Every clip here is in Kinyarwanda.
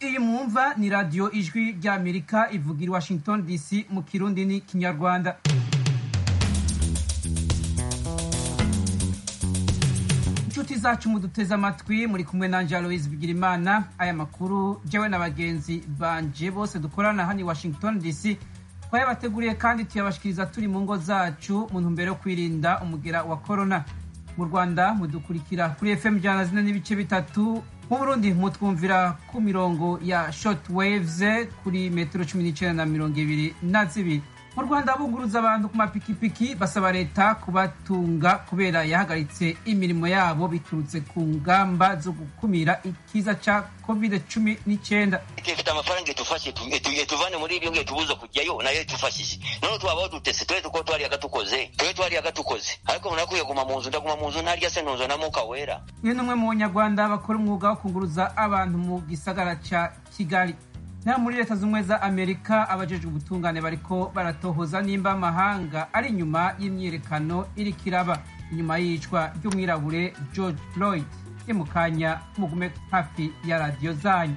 Eva ni radiyo ijwi ry'Amerika ivuga i Washington DC mu kirundi ni kinyarwanda inshuti zacu muduteze amatwi muri kumwe na Aloise Bigirimana aya makuru jyewe na bagenzi banje bose dukorana hano i Washington DC twayabateguriye kandi tuyabashikiriza turi mu ngo zacu mu ntumbero yo kwirinda umugera wa korona mu rwanda mudukurikira kuri fm ijana zine n'ibice bitatu mu burundi mutwumvira ku mirongo ya short waves kuri metero cumi n'icyenda na mirongo ibiri na zibiri mu rwanda bunguruza abantu ku mapikipiki basaba leta kubatunga kubera yahagaritse imirimo yabo biturutse ku ngamba zo gukumira ikiza cya covid cumi n'icyenda ifite amafaranga itufashe ituvane muri ibyo ngiye tubuza kujyayo nayo itufashije none twabaho dutese twe tuko twari agatukoze twe twari agatukoze ariko munakwiye kuguma mu nzu ndaguma mu nzu ntarya se ntunzo na mwuka wera uyu ni umwe mu banyarwanda bakora umwuga wo kunguruza abantu mu gisagara cya kigali naho muri leta z'ubumwe za amerika abajejwe ubutungane bariko baratohoza nimba amahanga ari inyuma y'imyiyerekano iri kiraba inyuma y'iyicwa ry'umwirabure george floyd ni mu kanya mugume hafi ya radiyo zanyu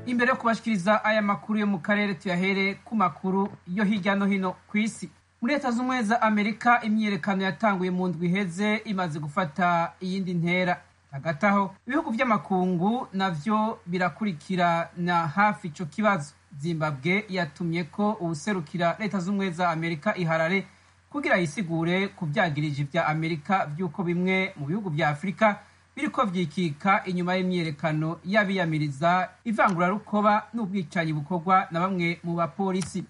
imbere yo kubashikiriza aya makuru yo mu karere tuyahere ku makuru yo hirya no hino ku isi muri leta z'ubumwe za amerika imyiyerekano yatanguye mu ndwi iheze imaze gufata iyindi ntera hagati aho ibihugu by'amakungu nabyo birakurikirana hafi icyo kibazo zimbabwe yatumye ko ubuserukira leta z'ubumwe za amerika iharare kugira yisigure ku byagirije ibya amerika by'uko bimwe mu bihugu bya afurika biriko byikika inyuma y'imyiyerekano y'abiyamiriza ivangurarukoba n'ubwicanyi bukorwa na bamwe mu bapolisi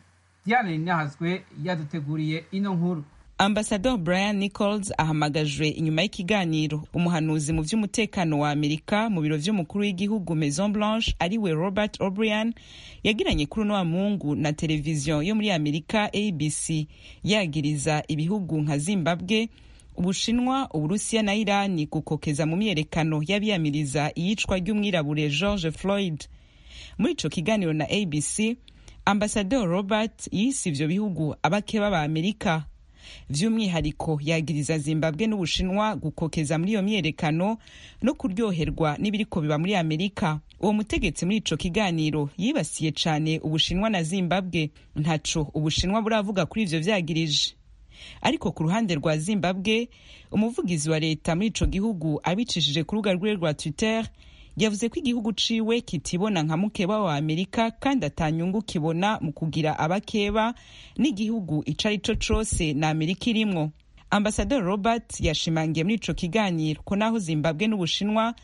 diane ninahazwe yaduteguriye ino nkuru ambasador brian nichols ahamagajwe inyuma y'ikiganiro umuhanuzi mu by'umutekano wa amerika mu biro by'umukuru w'igihugu maison blanche ariwe robert o'brien yagiranye kuri uno mungu na televiziyo yo muri amerika abc yagiriza ibihugu nka zimbabwe ubushinwa uburusiya na irani gukokeza mu myiyerekano y'abiyamiriza iyicwa ry'umwirabure george floyd muri ico kiganiro na abc ambasador robert yise ivyo bihugu abakeba ba amerika by'umwihariko yagiriza zimbabwe n'ubushinwa gukokeza muri iyo myiyerekano no kuryoherwa n'ibiriko biba muri amerika uwo mutegetsi muri ico kiganiro yibasiye cane ubushinwa na zimbabwe ntaco ubushinwa buravuga kuri ivyo vyagirije ariko ku ruhande rwa zimbabwe umuvugizi wa leta muri ico gihugu abicishije ku rubuga rwiwe rwa twitter yavuze ko igihugu ciwe kitibona nka mukeba wa amerika kandi atanyungu kibona mu kugira abakeba n'igihugu ico ari co cose na amerika irimwo ambasador robert yashimangiye muri ico kiganiro ko naho zimbabwe n'ubushinwa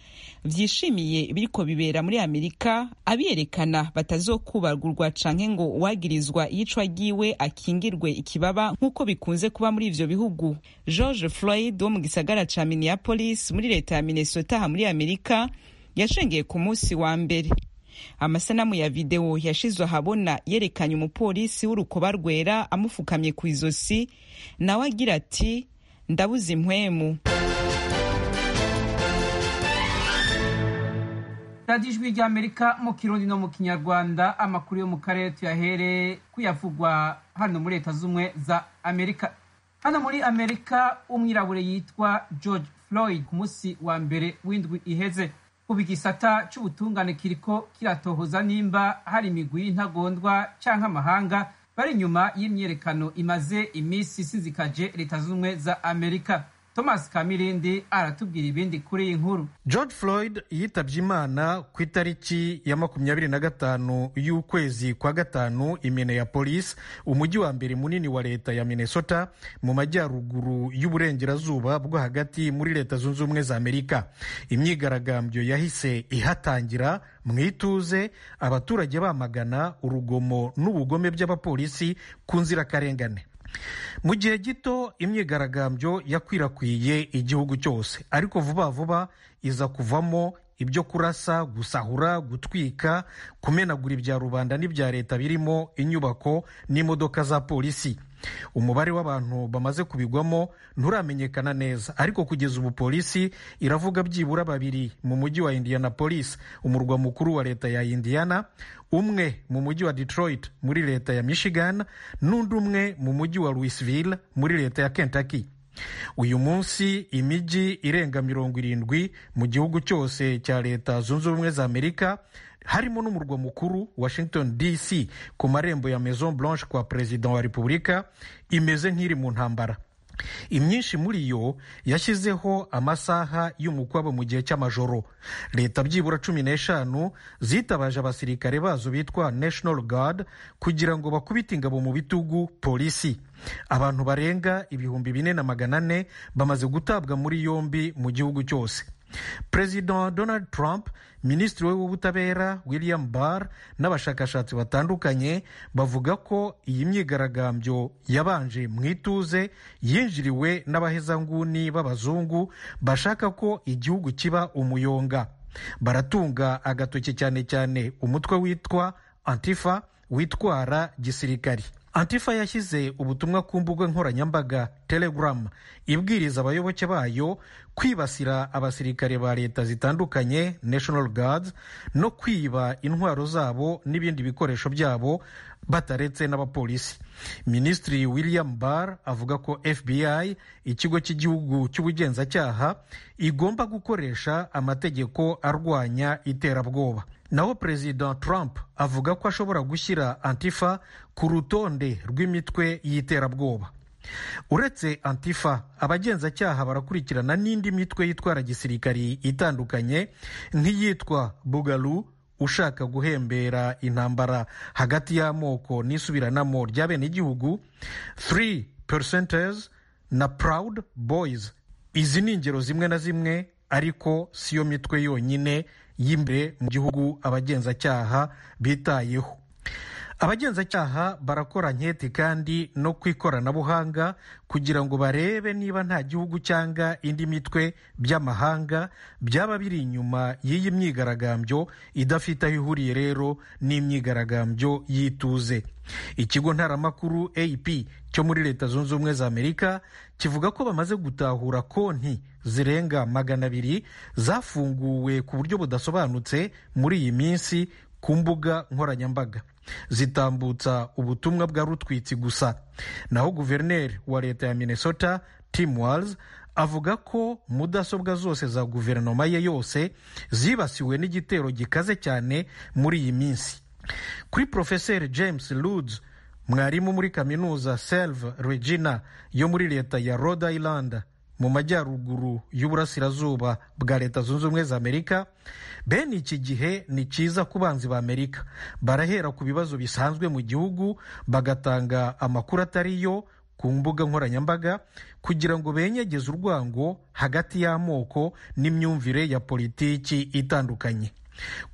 vyishimiye ibiriko bibera muri amerika abiyerekana batazokubagurwa canke ngo uwagirizwa iyicwa ryiwe akingirwe ikibaba nk'uko bikunze kuba muri ivyo bihugu george floyd wo mu gisagara ca minneapolis muri leta ya minnesota aha muri amerika yashengeye ku munsi wa mbere amasanamu ya videwo yashizwe ahabona yerekanye umupolisi w'urukoba rwera amufukamye ku izosi nawe agira ati ndabuze impwemu radiyo ijwi ry'amerika mu kirundi no mu kinyarwanda amakuru yo mu karere tuyahere kuyavugwa hano muri leta z'ubumwe za amerika hano muri amerika umwirabure yitwa george floyd ku munsi wa mbere w'indwi iheze kuba igisata cy'ubutungane kiriko kiratohoza nimba hari imigwi y'intagondwa cyangwa amahanga bari inyuma y'imyiyerekano imaze iminsi isizikaje leta z'ubumwe za amerika thomas kamirindi aratubwira ibindi kuri iyi nkuru george floyd yitabye imana ku itariki ya makumyabiri na gatanu y'ukwezi kwa gatanu imene ya polisi umujyi wa mbere munini wa leta ya minnesota mu majyaruguru y'uburengerazuba bwo hagati muri leta zunze ubumwe za amerika imyigaragambyo yahise ihatangira mu ituze abaturage bamagana urugomo n'ubugome by'abapolisi ku nzirakarengane mu gihe gito imyigaragambyo yakwirakwiye igihugu cyose ariko vuba vuba iza kuvamo ibyo kurasa gusahura gutwika kumenagura ibya rubanda n'ibya leta birimo inyubako n'imodoka za polisi umubare w'abantu bamaze kubigwamo nturamenyekana neza ariko kugeza ubu polisi iravuga byibura babiri mu mujyi wa indianapolis umurwa mukuru wa leta ya indiana umwe mu mujyi wa detroit muri leta ya michigan n'undi umwe mu mujyi wa louisville muri leta ya kentucky uyu munsi imijyi irenga mirongo irindwi mu gihugu cyose cya leta zunze ubumwe za amerika harimo n'umurwa mukuru washington dc ku marembo ya maison blanche kwa perezida wa repubulika imeze nk'iri mu ntambara imyinshi muri yo yashyizeho amasaha y'umukwabo mu gihe cy'amajoro leta byibura cumi n'eshanu zitabaje abasirikare bazo bitwa national guard kugira ngo bakubite ingabo mu bitugu polisi abantu barenga ibihumbi bine na magana ane bamaze gutabwa muri yombi mu gihugu cyose perezida donald trump minisitiri we w'ubutabera william barr n'abashakashatsi batandukanye bavuga ko iyi myigaragambyo yabanje mu ituze yinjiriwe n'abahezanguni b'abazungu bashaka ko igihugu kiba umuyonga baratunga agatoki cyane cyane umutwe witwa antifa witwara gisirikari antifa yashyize ubutumwa ku mbuga nkoranyambaga telegram ibwiriza abayoboke bayo kwibasira abasirikare ba leta zitandukanye national guards no kwiba intwaro zabo n'ibindi bikoresho byabo bataretse n'abapolisi minisitiri william barr avuga ko fbi ikigo cy'igihugu cy'ubugenzacyaha igomba gukoresha amategeko arwanya iterabwoba naho perezida trump avuga ko ashobora gushyira antifa ku rutonde rw'imitwe y'iterabwoba uretse antifa abagenzacyaha barakurikirana n'indi mitwe yitwara gisirikari itandukanye nk'iyitwa bugalu ushaka guhembera intambara hagati y'amoko n'isubiranamo rya bene igihugu 3 percenters na proud boys izi ni ingero zimwe na zimwe ariko siyo mitwe yonyine y'imbere mu gihugu abagenzacyaha bitayeho abagenzacyaha barakora nketi kandi no ku ikoranabuhanga kugira ngo barebe niba nta gihugu cyangwa indi mitwe by'amahanga byaba biri inyuma y'iyi myigaragambyo idafite aho ihuriye rero n'imyigaragambyo y'ituze ikigo ntaramakuru ap cyo muri leta zunze ubumwe za amerika kivuga ko bamaze gutahura konti zirenga magana abiri zafunguwe ku buryo budasobanutse muri iyi minsi ku mbuga nkoranyambaga zitambutsa ubutumwa bwa rutwitsi gusa naho guverineri wa leta ya minnesota tim walls avuga ko mudasobwa zose za guverinoma ye yose zibasiwe n'igitero gikaze cyane muri iyi minsi kuri porofeseri james ludes mwarimu muri kaminuza selve regina yo muri leta ya rhode island mu majyaruguru y'uburasirazuba bwa leta zunze ubumwe za amerika bene iki gihe ni cyiza ku banzi ba amerika barahera ku bibazo bisanzwe mu gihugu bagatanga amakuru atari yo ku mbuga nkoranyambaga kugira ngo benyegeze urwango hagati y'amoko n'imyumvire ya politiki itandukanye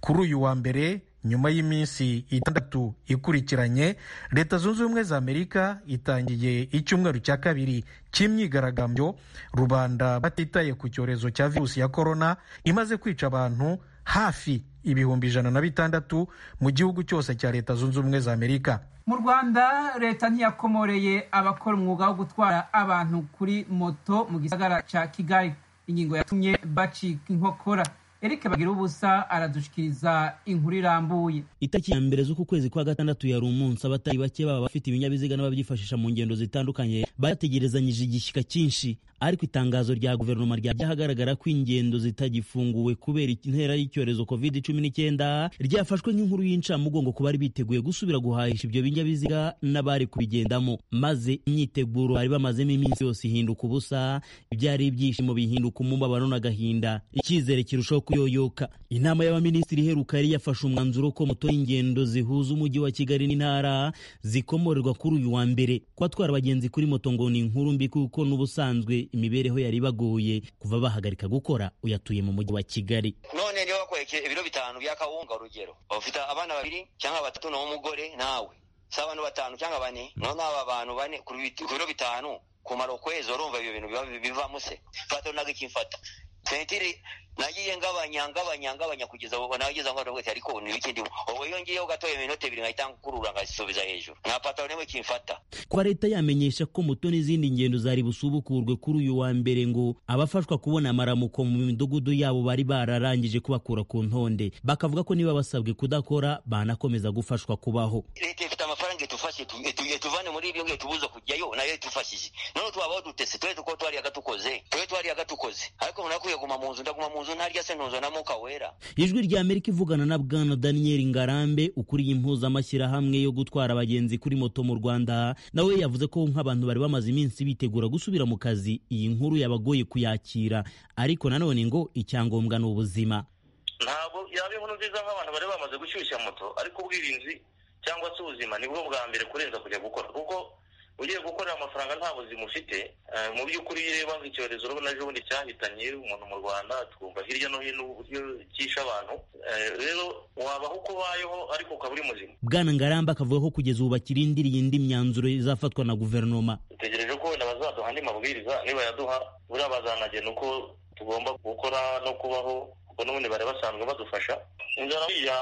kuri uyu wa mbere nyuma y'iminsi itandatu ikurikiranye leta zunze ubumwe za amerika itangiye icyumweru cya kabiri cy'imyigaragambyo rubanda batitaye ku cyorezo cya virusi ya korona imaze kwica abantu hafi ibihumbi ijana na bitandatu mu gihugu cyose cya leta zunze ubumwe za amerika mu rwanda leta ntiyakomoreye abakora umwuga wo gutwara abantu kuri moto mu gisagara cya kigali ingingo yatumye bacika inkokora erike bagira ubusa aradushikiriza inkuru irambuye itariki ya mbere z'uku kwezi kwa gatandatu yari umunsi abatari bake baba bafite ibinyabiziga n'ababyifashisha mu ngendo zitandukanye bategerezanyije igishyika cyinshi ariko itangazo rya guverinoma ryahagaragara ko ingendo zitagifunguwe kubera intera y'icyorezo covid cumi n'icyenda ryafashwe nk'inkuru y'incamugongo ku bari biteguye gusubira guhahisha ibyo binyabiziga n'abari kubigendamo maze imyiteguro bari bamazemo iminsi yose ihinduka ubusa ibyari ibyishimo bihinduka umubabaro n'agahinda icyizere kirushaho kuyoyoka inama y'abaminisitiri iheruka yari yafashe umwanzuro ko moto y'ingendo zihuza umujyi wa kigali n'intara zikomorerwa kuri uyu wa mbere kubatwara abagenzi kuri moto ngo ni inkuru mbi kuko n'ubusanzwe imibereho yari bagoye kuva bahagarika gukora uyatuye mu mujyi wa kigali none niba wakoresheje ibiro bitanu bya kawunga urugero ufite abana babiri cyangwa batatu naho umugore nawe si abantu batanu cyangwa bane none aba bantu bane ku biro bitanu kumara ukwezi urumva ibyo bintu bivamo se fata nago ikimfata sentiri nagiye ngabanya ngabanya ngabanya kugeza ubu nageza ngo ndabwete ariko ni biki ndimo wowe yongeyeho gatoya iminota ibiri nkahita nkurura nkasubiza hejuru nta pataro nimwe kimfata kuba leta yamenyesha ko moto n'izindi ngendo zari busubukurwe kuri uyu wa mbere ngo abafashwa kubona amaramuko mu midugudu yabo bari bararangije kubakura ku ntonde bakavuga ko niba basabwe kudakora banakomeza gufashwa kubaho leta ifite amafaranga itufashe itu- itu- ituvane muri ibyo ngiye tubuze kujyayo nayo itufashije none twabaho dutese twe tuko twari agatukoze twe twari agatukoze ariko umuntu akwiye kuguma mu nzu ndaguma mu nzu ntarya se ntuzwa na mwuka wera ijwi rya amerika ivugana na bwana daniel ngarambe ukuriye impuzamashyirahamwe yo gutwara abagenzi kuri moto mu rwanda nawe yavuze ko nk'abantu bari bamaze iminsi bitegura gusubira mu kazi iyi nkuru yabagoye kuyakira ariko nanone ngo icyangombwa ni ubuzima ntabwo yaba inkuru nziza nk'abantu bari bamaze gushyushya moto ariko ubwirinzi cyangwa se ubuzima nibwo bwa mbere kurenza kujya gukora kuko ugiye gukorera amafaranga nta buzima ufite eh, mu by'ukuri iyo ureba icyorezo urabona ejo bundi cyahitanye umuntu mu rwanda twumva hirya no hino uburyo cyishe abantu Eh, rero wabaho uko ubayeho ariko ukaba uri muzima bwana ngarambe akavuga ko kugeza ubu bakirindiriye indi myanzuro izafatwa na guverinoma dutegereje ko wenda bazaduha andi mabwiriza nibayaduha buriya bazanagena uko tugomba gukora no kubaho kuko n'ubundi bari basanzwe badufasha inzara buriya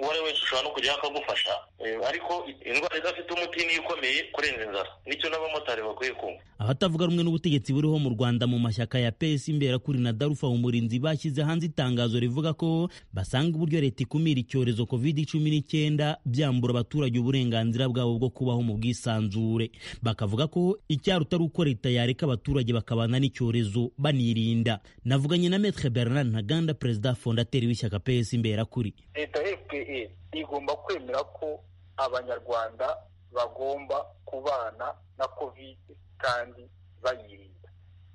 uwo ari we wese ushobora no kujyaho akagufasha Eh, ariko indwara idafite umuti niyo ikomeye kurenza inzara nicyo n'abamotari bakwiye kumva abatavuga rumwe n'ubutegetsi buriho mu rwanda mu mashyaka ya ps imberakuri na darufa umurinzi bashyize hanze itangazo rivuga ko basanga uburyo leta ikumira icyorezo covid cumi n'icyenda byambura abaturage uburenganzira bwabo bwo kubaho mu bwisanzure bakavuga ko icyaruta ari uko leta yareka abaturage bakabana n'icyorezo banirinda navuganye na metre bernard ntaganda perezida fondateri w'ishyaka ps imberakuri leta fpe igomba kwemera ko abanyarwanda bagomba kubana na kovide kandi bayirinda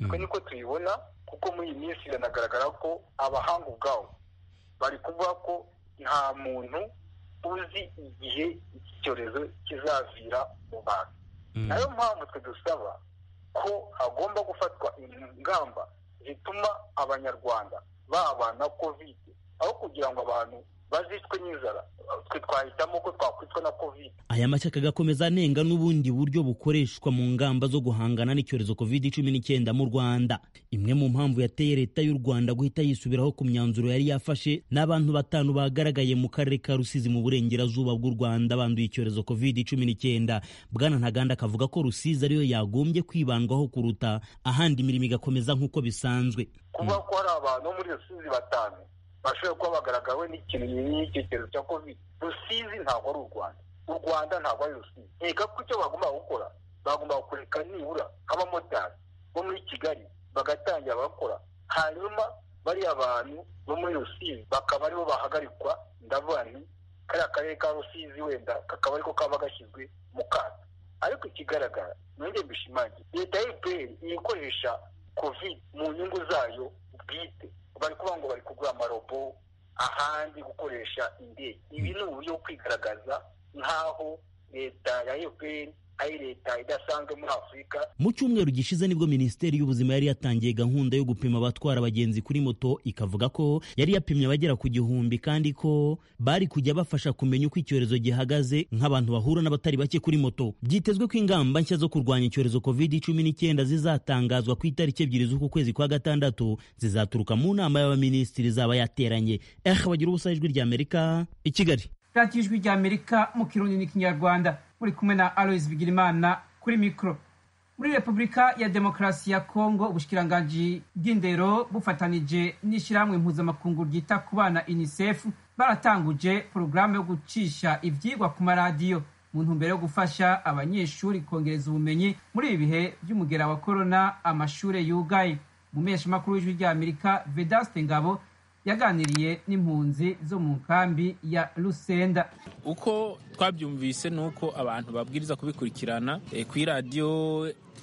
twe niko tuyibona kuko muri iyi minsi biranagaragara ko abahanga ubwabo bari kuvuga ko nta muntu uzi igihe iki cyorezo kizavira mu bantu nayo mpamvu twe dusaba ko hagomba gufatwa ingamba zituma abanyarwanda babana kovide aho kugira ngo abantu bazicwe n'inzara twe twahitamo ko twakwicwa na kovide aya mashyaka agakomeza anenga n'ubundi buryo bukoreshwa mu ngamba zo guhangana n'icyorezo covid cumi n'icyenda mu rwanda imwe mu mpamvu yateye leta y'u rwanda guhita yisubiraho ku myanzuro yari yafashe n'abantu batanu bagaragaye mu karere ka rusizi mu burengerazuba bw'u rwanda banduye icyorezo covid cumi n'icyenda bwana ntaganda akavuga ko rusizi ariyo yagombye kwibandwaho kuruta ahandi imirimo igakomeza nk'uko bisanzwe kuba ko hari abantu bo muri rusizi batanu bashobora kuba bagaragawe n'ikintu nk'icyo cyorezo cya kovide rusizi ntabwo ari u rwanda u rwanda ntabwo ari rusizi nkeka ko icyo bagomba gukora bagomba kureka nibura nk'abamotari bo muri kigali bagatangira bakora hanyuma bariya bantu bo muri rusizi bakaba aribo bahagarikwa ndavuga nti kariya karere ka rusizi wenda kakaba ariko kaba gashyizwe mu kato ariko ikigaragara nongeye mbishimange leta ya fpr ikoresha covid mu nyungu zayo bwite bari kuvuga ngo bari kugura amarobo ahandi gukoresha indege ibi ni uburyo bwo kwigaragaza nk'aho leta ya fpr ari leta idasanzwe muri afurika mu cyumweru gishize nibwo minisiteri y'ubuzima yari yatangiye gahunda yo gupima abatwara abagenzi kuri moto ikavuga ko yari yapimye abagera ku gihumbi kandi ko bari kujya bafasha kumenya uko icyorezo gihagaze nk'abantu bahura n'abatari bake kuri moto byitezwe ko ingamba nshya zo kurwanya icyorezo covid cumi n'icyenda zizatangazwa ku itariki ebyiri z'uku kwezi kwa gatandatu zizaturuka mu nama y'abaminisitiri zaba yateranye eh bagira ubusa ijwi ry'amerika i kigali radiyo ijwi rya amerika mu kirundi n'ikinyarwanda muri kumwe na alois bigirimana kuri mikoro muri repubulika ya demokarasi ya kongo ubushikiranganji bw'indero bufatanije n'ishyirahamwe mpuzamakungu ryita ku bana unicef baratanguje porogaramu yo gucisha ibyigwa ku maradiyo mu ntumbero yo gufasha abanyeshuri kongereza ubumenyi muri ibi bihe by'umugera wa korona amashuri yugaye umumeshamakuru w'ijwi rya amerika vedaste ngabo yaganiriye n'impunzi zo mu nkambi ya Lusenda. uko twabyumvise ni uko abantu babwiriza kubikurikirana eh, kuri radiyo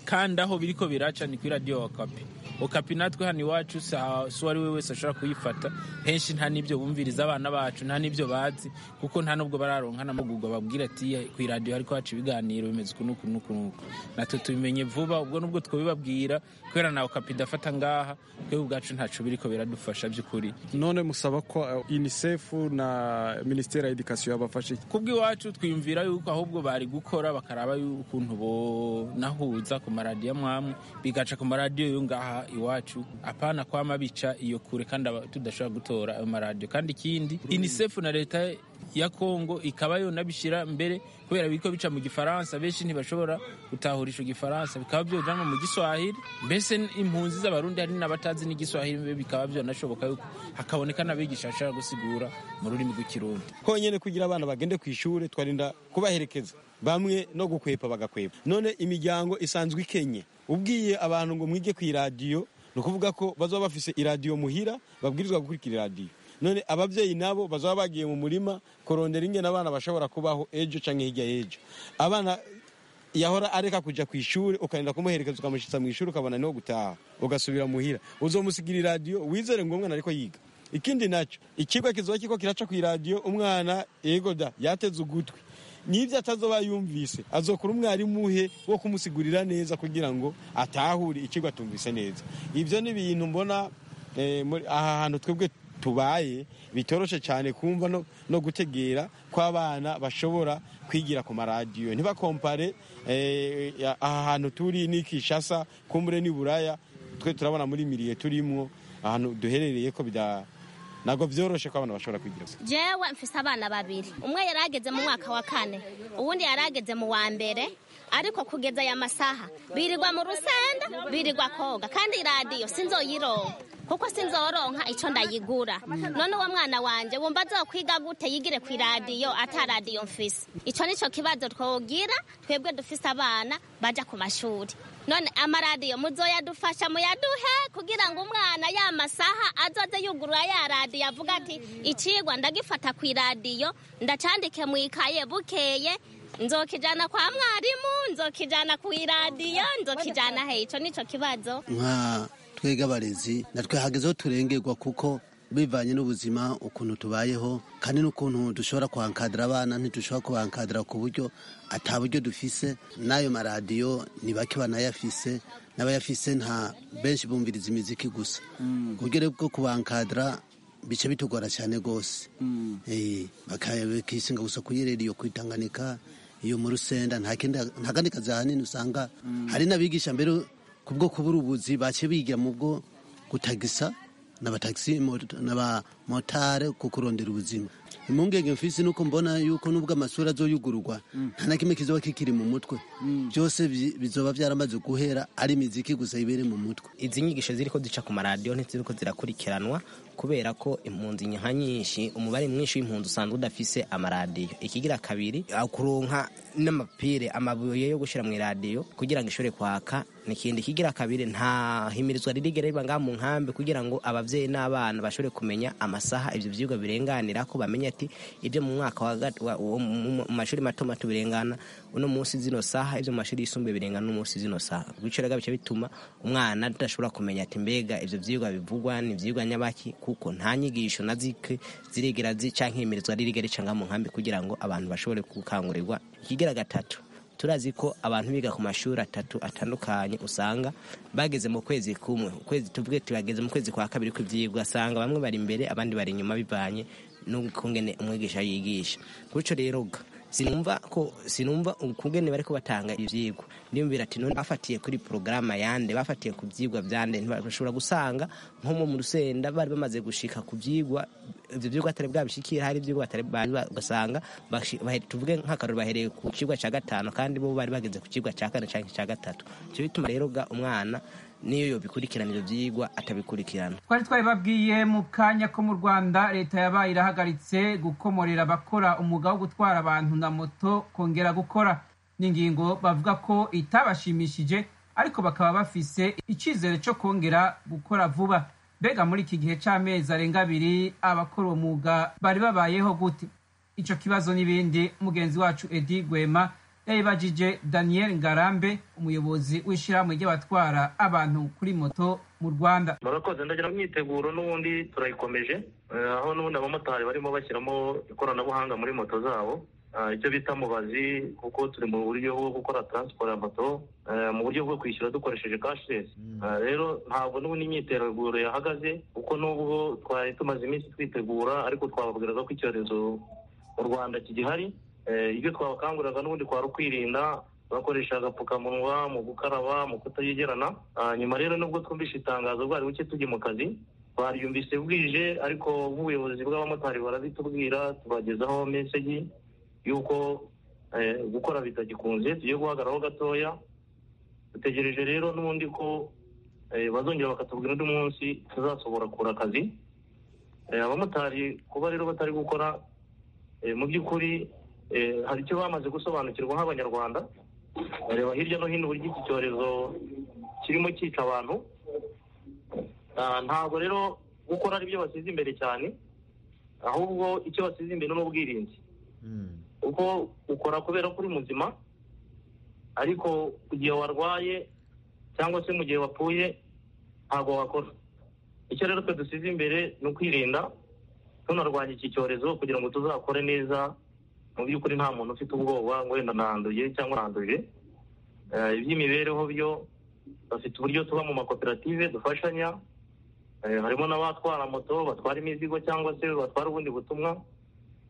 kandi aho biri ko biraca ni kuri radiyo okapi okapi natwe hano iwacu si ha- si uwo ari we wese ashobora kuyifata henshi nta n'ibyo bumviriza abana bacu nta n'ibyo bazi kuko nta n'ubwo bararonka n'amahugurwa babwira ati "Eh, kuri radiyo hariko haca ibiganiro bimeze uku n'uku n'uku n'uku natwe tubimenye vuba ubwo n'ubwo twabibabwira kubera na okapi idafata ngaha twebwe ubwacu ntaco biriko biradufasha by'ukuri none musaba ko eh, unicef na minisiteri ya edikasiyo yabafashe iki? kubw'iwacu twiyumvira yuko ahubwo bari gukora bakaraba ukuntu bonahuza ku maradiyo amwamwe bigaca ku maradiyo yo ngaha iwacu apana kwama bica iyo kure kandi aba- tudashobora gutora ayo maradiyo kandi ikindi unicef na leta ya kongo ikaba yonabishyira mbere kubera biriko bica mu gifaransa benshi ntibashobora gutahurisha igifaransa bikaba byojanwa mu giswahili mbese impunzi z'abarundi hari n'abatazi n'igiswahili bikaba byonashoboka yuko hakaboneka n'abigisha bashobora gusigura mu rurimi rw'ikirundi konyene kugira abana bagende ku ishuri twarinda kubaherekeza bamwe no gukwepa bagakwepa none imiryango isanzwe ikenye ubwiye abantu ngo mwige ku iradiyo ni ukuvuga ko bazaba bafise iradiyo muhira babwirizwa gukurikira iradiyo none ababyeyi nabo bazaba bagiye mu murima kurondera ingene abana bashobora kubaho ejo cyangwa hirya y'ejo abana yahora areka kujya ku ishuri ukarinda kumuherekeza ukamushyitsa mu ishuri ukabona niho gutaha ugasubira muhira uzomusigira iradiyo wizere ngo umwana ariko yiga ikindi nacyo ikigo kizoba kiko kiraca ku iradiyo umwana yegoda yateze ugutwi n'ibyo atazoba yumvise azokora umwarimu he wo kumusigurira neza kugira ngo atahure ikigo atumvise neza ibyo ni ibintu mbona eh, muri- aha hantu twebwe tubaye bitoroshe cyane kumva no, no gutegera kw'abana bashobora kwigira ku maradiyo ntibakompare eh, ya- aha hantu turi ni kishasa kumbure ni buraya twe turabona muri miriye turimo ahantu duherereye ko bida ntabwo byoroshe ko abana bashobora kwigira jewe mfise abana babiri umwe yari ageze mu mwaka wa kane uwundi yari ageze mu wa mbere ariko kugeza aya masaha birirwa mu rusenda birirwa koga kandi iradiyo sinzoyironka kuko sinzoronka ico ndayigura none uwo mwana wanje wumva azokwiga gute yigire ku iradiyo ata radiyo mfise ico nico kibazo twogira twebwe dufise abana baja ku mashuri none amaradiyo muzoyadufasha muyaduhe kugira ngo umwana ya masaha azoze yugurura ya radiyo avuga ati icigwa ndagifata ku iradiyo ndacandike mu ikaye bukeye nzokijana kwa mwarimu nzokijana ku iradiyo nzokijana he ico nico kibazo nka twega abarezi natwe hageze aho turengerwa kuko bivanye n'ubuzima ukuntu tubayeho kandi n'ukuntu dushobora kuhankadira abana ntidushobora kubankadira ku buryo ata buryo dufise n'ayo maradiyo ni bake banayafise n'abayafise nta benshi bumviriza imiziki gusa ku buryo rero bwo kubankadira bice bitugora cyane rwose Eh, baka- bakisinga gusa kuyirera iyo kwitanganika iyo mu rusenda nta kindi- nta kandi kazi ahanini usanga hari n'abigisha mbere kubwo kubura ubuzi baciye bigira mu bwo gutagisa n'abatagisi mot- n'abamotare ku kurondera ubuzima impungenge mfise nuko mbona yuko nubwo amasura azoyugururwa nta na kimwe kizoba kikiri mu mutwe byose bi- bizoba byaramaze guhera ari imiziki gusa ibere mu mutwe izi nyigisho ziriko zica ku maradiyo ntiziriko zirakurikiranwa kubera ko impunzi nka nyinshi umubare mwinshi w'impunzi usanzwe udafise amaradiyo ikigira kabiri akuronka n'amapire amabuye yo gushira mu iradiyo kugira ngo ishobore kwaka nikindi kigira kabiri nta himirizwa ririgera riba ngaha mu nkambi kugira ngo abavyeyi n'abana bashobore kumenya amasaha ivyo vyigwa birenganira ko bamenye ati ibyo mu mwaka wa gat- wa- wo mu mu mashuri mato mato birengana uno munsi zino saha ibyo mu mashuri yisumbuye birengana uno munsi zino saha bityo rero bica bituma umwana adashobora kumenya ati mbega ivyo vyigwa bivugwa ni ivyigwa nyabaki kuko nta nyigisho na zike ziregera zica nkimirizwa ririgera rica ngaha mu nkambi kugira ngo abantu bashobore gukangurirwa ikigira gatatu turazi ko abantu biga ku mashuri atatu atandukanye usanga bageze mu kwezi kumwe ukwezi tuvuge tibageze mu kwezi kwa kabiri kw'ivyigwa asanga bamwe bari imbere abandi bari inyuma bivanye n'ukungene umwigisha yigisha gutyo rero ga sinumva ko sinumva ukungene bariko batanga ivyigwa ndiyumvira ati none bafatiye kuri porogaramu yande bafatiye ku vyigwa vyande ntibashobora gusanga nko mu rusenda bari bamaze gushika ku vyigwa ivyo vyigwa atari bwabishikira hari ivyigwa batari bari ba- ugasanga bashi- bahe- tuvuge nk'akarori bahereye ku cigwa ca gatanu kandi bo bari bageze ku cigwa ca kane canke ca gatatu ico bituma rero ga umwana niyo yobikurikirana ivyo vyigwa atabikurikirana twari twabibabwiye mu kanya ko mu rwanda leta yabaye irahagaritse gukomorera abakora umwuga wo gutwara abantu na moto kongera gukora ni ingingo bavuga ko itabashimishije ariko bakaba bafise icyizere cyo kongera gukora vuba mbega muri iki gihe cy'amezi arenga abiri abakora uwo mwuga bari babayeho gute icyo kibazo n'ibindi mugenzi wacu edi gwema yabibajije daniel ngarambe umuyobozi w'ishyirahamwe ry'abatwara abantu kuri moto mu rwanda murakoze ndagira imyiteguro n'ubundi turayikomeje Eh, aho n'ubundi abamotari barimo bashyiramo ikoranabuhanga muri moto zabo Ah, icyo bita mubazi kuko turi mu buryo bwo gukora taransiporo ya moto eh, mu buryo bwo kwishyura dukoresheje cashless Ah, rero ntabwo n'ubundi imyiteguro yahagaze kuko n'ubwo twari tumaze iminsi twitegura ariko twababwiraga ko icyorezo mu rwanda kigihari Eh, ibyo twabakanguriraga n'ubundi kwari ukwirinda bakoresha agapfukamunwa mu gukaraba mu kutayegerana Ah, nyuma rero nubwo twumvise itangazo bwari buke tujye mu kazi baryumvise bwije ariko nk'ubuyobozi bw'abamotari barabitubwira tubagezaho meseji y'uko eh, gukora bitagikunze tugiye guhagararaho gatoya dutegereje rero n'ubundi ko eh, bazongera bakatubwira undi munsi tuzasobora kubura akazi Eh, abamotari kuba rero batari gukora eh, mu by'ukuri hari icyo bamaze gusobanukirwa nk'abanyarwanda bareba hirya no hino uburyo iki cyorezo kirimo cyica abantu Ah, ntabwo rero gukora ari byo basize imbere cyane ahubwo icyo basize imbere ni ubwirinzi kuko ukora kubera ko uri muzima ariko ku gihe warwaye cyangwa se mu gihe wapfuye ntabwo wakora icyo rero twe dusize imbere ni ukwirinda tunarwanya iki cyorezo kugira ngo tuzakore neza mu by'ukuri nta muntu ufite ubwoba ngo wenda nanduye cyangwa nanduye Eh, iby'imibereho byo bafite uburyo tuba mu makoperative dufashanya Eh, harimo n'abatwara moto batwara imizigo cyangwa se batwara ubundi butumwa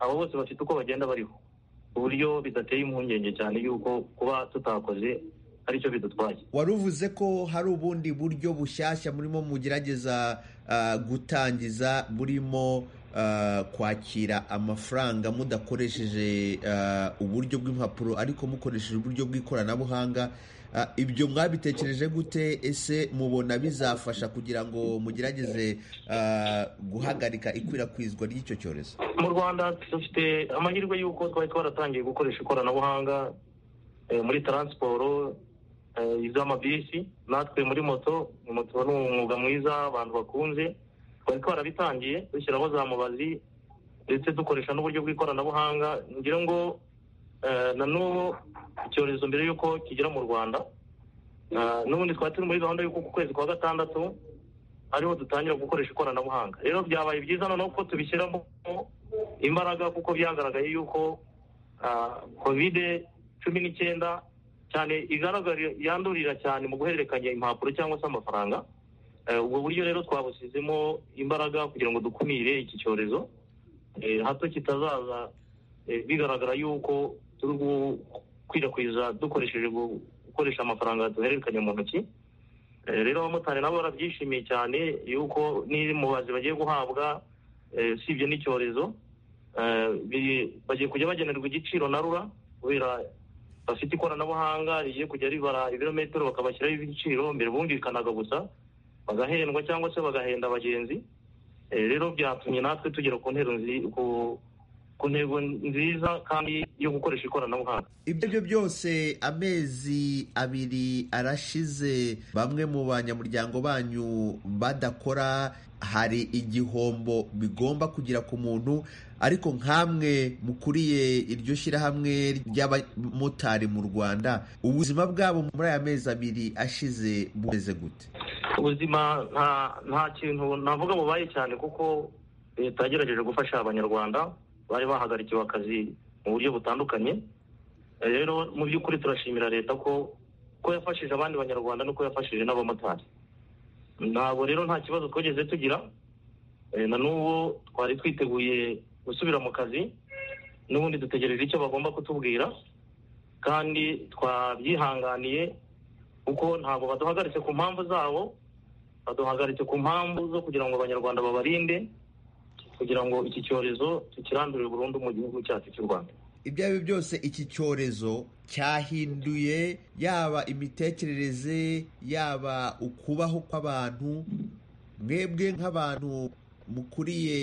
abo bose bafite uko bagenda bariho ku buryo bidateye impungenge cyane yuko kuba tutakoze ari cyo bidutwaye wari uvuze ko hari ubundi buryo bushyashya murimo mugerageza ah, gutangiza burimo ah, kwakira amafaranga mudakoresheje ah, uburyo bw'impapuro ariko mukoresheje uburyo bw'ikoranabuhanga Ah, ibyo mwabitekereje gute ese mubona bizafasha kugira ngo mugerageze ah, guhagarika ikwirakwizwa ry'icyo cyorezo mu rwanda dufite amahirwe y'uko twari twaratangiye gukoresha ikoranabuhanga eh, muri taransiporo eh, iz'amabisi natwe muri moto moto ni umwuga mwiza abantu bakunze twari twarabitangiye dushyiraho za mubazi ndetse dukoresha n'uburyo bw'ikoranabuhanga ngira ngo eh, na n'ubu icyorezo mbere y'uko kigera mu rwanda eh, n'ubundi twari turi muri gahunda y'uko ku kwezi kwa gatandatu ariho dutangira gukoresha ikoranabuhanga rero byabaye byiza noneho ko tubishyiramo imbaraga kuko byagaragaye yuko ah, kovide cumi n'icyenda cyane igaragara yandurira cyane mu guhererekanya impapuro cyangwa se amafaranga Eh, ubwo buryo rero twabusizemo imbaraga kugira ngo dukumire iki cyorezo Eh, hato kitazaza eh, bigaragara yuko turi gukwirakwiza dukoresheje gu- gukoresha amafaranga duhererekanya mu ntoki Eh, rero abamotari nabo barabyishimiye cyane yuko n'umubazi bagiye guhabwa eh, usibye n'icyorezo eh, bi- bagiye kujya bagenerwa igiciro na rura kubera bafite ikoranabuhanga rigiye kujya ribara ibirometero bakabashyiraho ibiciro mbere bumvikanaga gusa bagahendwa cyangwa se bagahenda abagenzi Eh, rero byatumye natwe tugera ku ntero nzi- ku- ku ntego nziza kandi yo gukoresha ikoranabuhanga ibyo byo byose amezi abiri arashize bamwe mu banyamuryango banyu badakora hari igihombo bigomba kugira ku muntu ariko nkamwe mukuriye iryo shyirahamwe ry'abamotari mu rwanda ubuzima bwabo muri aya mezi abiri ashize bumeze gute ubuzima nta nta kintu navuga bubaye cyane kuko leta yagerageje gufasha abanyarwanda bari bahagarikiwe akazi mu buryo butandukanye Eh, rero mu by'ukuri turashimira leta ko ko yafashije abandi banyarwanda nuko yafashije n'abamotari ntabwo rero nta kibazo twigeze tugira Eh, na n'ubu twari twiteguye gusubira mu kazi n'ubundi dutegereje icyo bagomba kutubwira kandi twabyihanganiye kuko ntabwo baduhagaritse ku mpamvu zabo baduhagaritse ku mpamvu zo kugira ngo abanyarwanda babarinde kugira ngo iki cyorezo tukirandurire burundu mu gihugu cyacu cy'u rwanda ibyo ari byo byose iki cyorezo cyahinduye yaba imitekerereze yaba ukubaho kw'abantu mwebwe nk'abantu mukuriye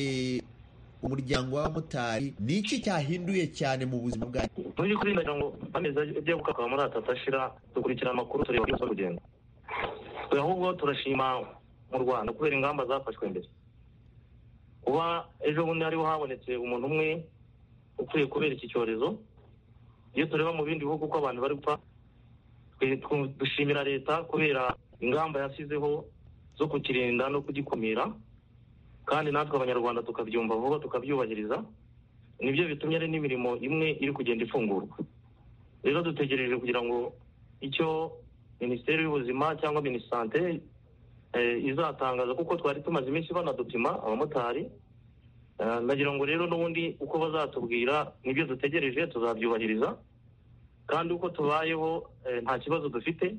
umuryango w'abamotari ni iki cyahinduye cyane mu buzima bwanyu mu by'ukuri ndagira ngo amezi ajya gukakwa muri atatu ashira dukurikira amakuru tureba byose urugendo Twe ahubwo turashima mu rwanda kubera ingamba zafashwe mbere kuba ejo bundi hariho habonetse umuntu umwe upfuye kubera iki cyorezo iyo tureba mu bindi bihugu uko abantu bari gupfa twe- tw- dushimira leta kubera ingamba yashyizeho zo kukirinda no kugikumira kandi natwe abanyarwanda tukabyumva vuba tukabyubahiriza nibyo bitumye hari n'imirimo imwe iri kugenda ifungurwa rero dutegereje kugira ngo icyo minisiteri y'ubuzima cyangwa minisante eh, izatangaza kuko twari tumaze iminsi banadupima abamotari Eh, ndagira ngo rero n'ubundi uko bazatubwira nibyo dutegereje tuzabyubahiriza kandi uko tubayeho eh, nta kibazo dufite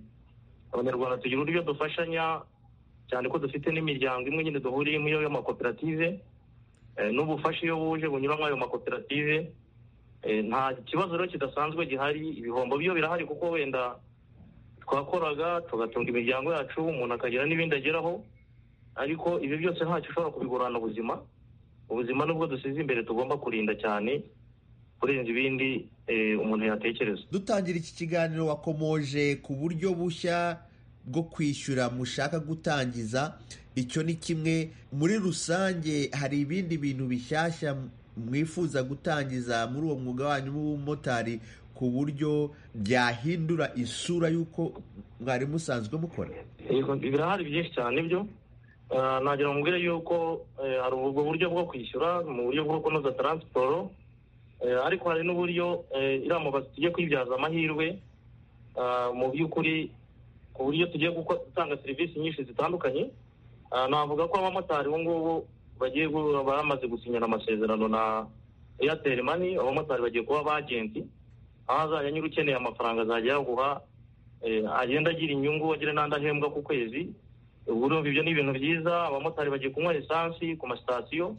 abanyarwanda tugira uburyo dufashanya cyane ko dufite n'imiryango imwe nyine duhuriyemo iyo y'amakoperative Eh, n'ubufasha iyo buje bunyura muri ayo makoperative Eh, nta kibazo rero kidasanzwe gihari ibihombo byo birahari kuko wenda twakoraga tugatunga imiryango yacu umuntu akagira n'ibindi ageraho ariko ibi byose ntacyo ushobora kubigurana ubuzima ubuzima nubwo dusize imbere tugomba kurinda cyane kurenza ibindi eh, umuntu yatekereza dutangira iki kiganiro wakomoje ku buryo bushya bwo kwishyura mushaka gutangiza icyo ni kimwe muri rusange hari ibindi bintu bishyashya mwifuza gutangiza muri uwo mwuga wanyu w'ubumotari ku buryo byahindura isura y'uko mwari musanzwe mukora Yego, birahari byinshi cyane byo Ah, nagira ngo mbwire yuko eh, hari ubwo buryo bwo kwishyura mu buryo bwo kunoza taransiporo Eh, ariko hari n'uburyo eh, iriya mubazi tugiye kwibyaza amahirwe ah, mu by'ukuri ku buryo tugiye guko- gutanga serivisi nyinshi zitandukanye Ah, navuga ko abamotari ubu ngubu bagiye gu- bamaze gusinyana amasezerano na airtel mani abamotari bagiye kuba abagenti aho azajya nyiri ukeneye amafaranga azajya yaguha eh, agenda agira inyungu agire n'andi ahembwa ku kwezi ubu urumva ibyo ni ibintu byiza abamotari bagiye kunywa lisansi ku masitasiyo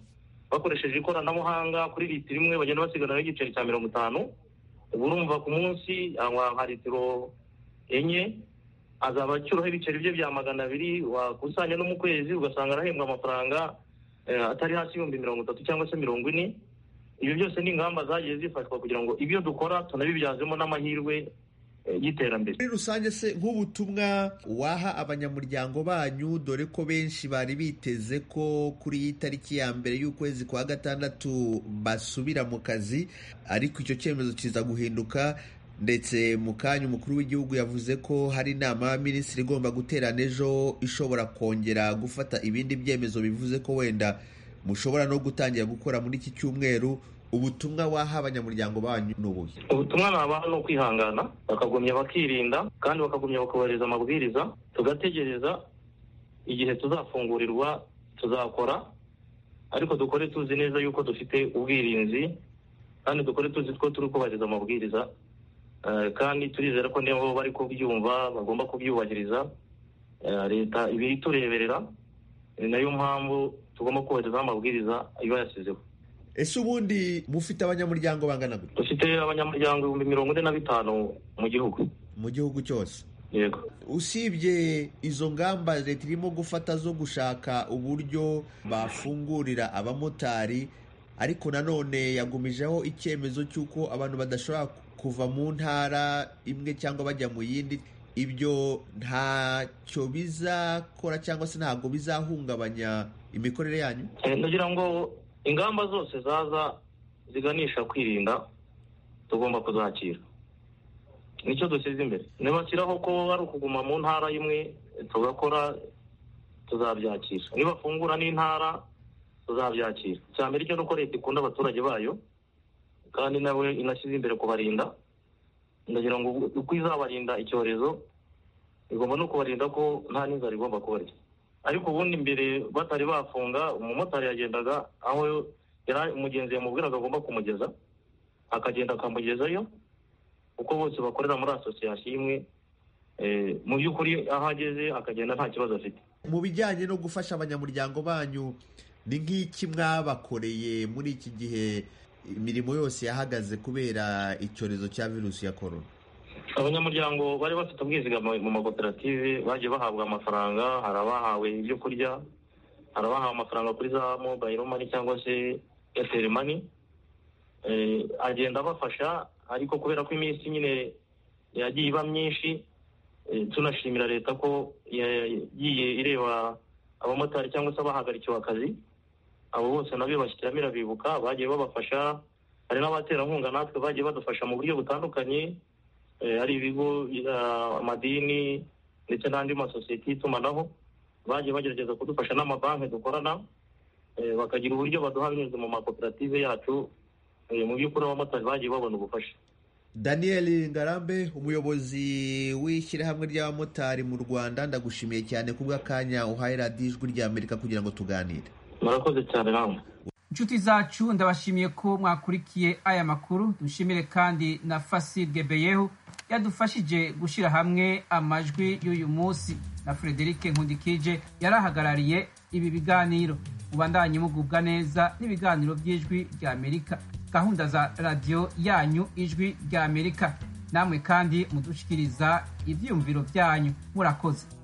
bakoresheje ikoranabuhanga kuri litiro imwe bagenda basiganiraho igiceri cya mirongo itanu ubu urumva ku munsi anywa nka litiro enye azaba acyuraho ibiceri bye bya magana abiri wakusanya no mu kwezi ugasanga arahembwa amafaranga eh, atari hasi y'ibihumbi mirongo itatu cyangwa se mirongo ine ibyo byose ni ingamba zagiye zifashwa kugira ngo ibyo dukora tunabibyazemo n'amahirwe eh, y'iterambere muri rusange se nk'ubutumwa waha abanyamuryango banyu dore ko benshi bari biteze ko kuri iyi tariki ya mbere y'ukwezi kwa gatandatu basubira mu kazi ariko icyo cyemezo kiza guhinduka ndetse mu kanya umukuru w'igihugu yavuze ko hari inama y'abaminisitiri igomba guterana ejo ishobora kongera gufata ibindi byemezo bivuze ko wenda mushobora no gutangira gukora muri iki cyumweru ubutumwa waha abanyamuryango banyu ni ubuhe ubutumwa ni abantu ni ukwihangana bakagumya bakirinda kandi bakagumya bakubahiriza amabwiriza tugategereza igihe tuzafungurirwa tuzakora ariko dukore tuzi neza yuko dufite ubwirinzi kandi dukore tuzi ko turi kubahiriza amabwiriza Eh, kandi turizera ko nibo bari kubyumva bagomba kubyubahiriza Eh, leta iba itureberera ni nayo mpamvu tugomba kubahirizaho amabwiriza iba yashyizeho ese ubundi mufite abanyamuryango bangana gute dufite abanyamuryango ibihumbi mirongo ine na bitanu mu gihugu mu gihugu cyose yego usibye izo ngamba leta irimo gufata zo gushaka uburyo bafungurira abamotari ariko nanone yagumijeho icyemezo cy'uko abantu badashobora kuva mu ntara imwe cyangwa bajya mu yindi ibyo ntacyo bizakora cyangwa se ntabwo bizahungabanya imikorere yanyu Eh, nagira ngo ingamba zose zaza ziganisha kwirinda tugomba kuzakira nicyo dushyize imbere nibashyiraho ko ari ukuguma mu ntara imwe tugakora tuzabyakira nibafungura n'intara tuzabyakira icya mbere cyo ni uko leta ikunda abaturage bayo kandi nawe inashyize imbere kubarinda ndagira ngo uko izabarinda icyorezo igomba no kubarinda ko nta n'inzara igomba kubarya ariko ubundi mbere batari bafunga umumotari yagendaga aho yari umugenzi yamubwiraga agomba kumugeza akagenda akamugezayo kuko bose bakorera muri asosiyasiyo imwe eh, mu by'ukuri aho ageze akagenda nta kibazo afite mu bijyanye no gufasha abanyamuryango banyu ni nk'iki mwabakoreye muri iki gihe imirimo yose yahagaze kubera icyorezo cya virusi ya korona abanyamuryango bari bafite ubwizigame mu makoperative bagiye bahabwa amafaranga hari abahawe ibyo kurya hari abahawe amafaranga kuri za mobayiro mani cyangwa se eyateri mani Eh, agenda abafasha ariko kubera ko iminsi nyine yagiye iba myinshi eh, tunashimira leta ko yagiye ireba abamotari cyangwa se abahagarikiwe akazi abo bose nabo bashyiramo irabibuka bagiye babafasha hari n'abaterankunga natwe bagiye badufasha mu buryo butandukanye Eh, hari ibigo ah, amadini ndetse n'andi masosiyete y'itumanaho bagiye bagerageza kudufasha n'amabanki dukorana eh, bakagira uburyo baduha binyuze mu makoperative yacu eh, mu by'ukuri abamotari bagiye babona ubufasha daniel ngarambe umuyobozi w'ishyirahamwe ry'abamotari mu rwanda ndagushimiye cyane kubw'akanya uhaye radiyo ijwi rya amerika kugira ngo tuganire murakoze cyane namwe inshuti zacu ndabashimiye ko mwakurikiye aya makuru dushimire kandi na fasi gebeyeho yadufashije gushyira hamwe amajwi y'uyu munsi na frederic nkundikije yari ahagarariye ibi biganiro mubandanye mugubwa neza n'ibiganiro by'ijwi rya amerika gahunda za radiyo yanyu ijwi rya amerika namwe kandi mudushikiriza ibyiyumviro byanyu murakoze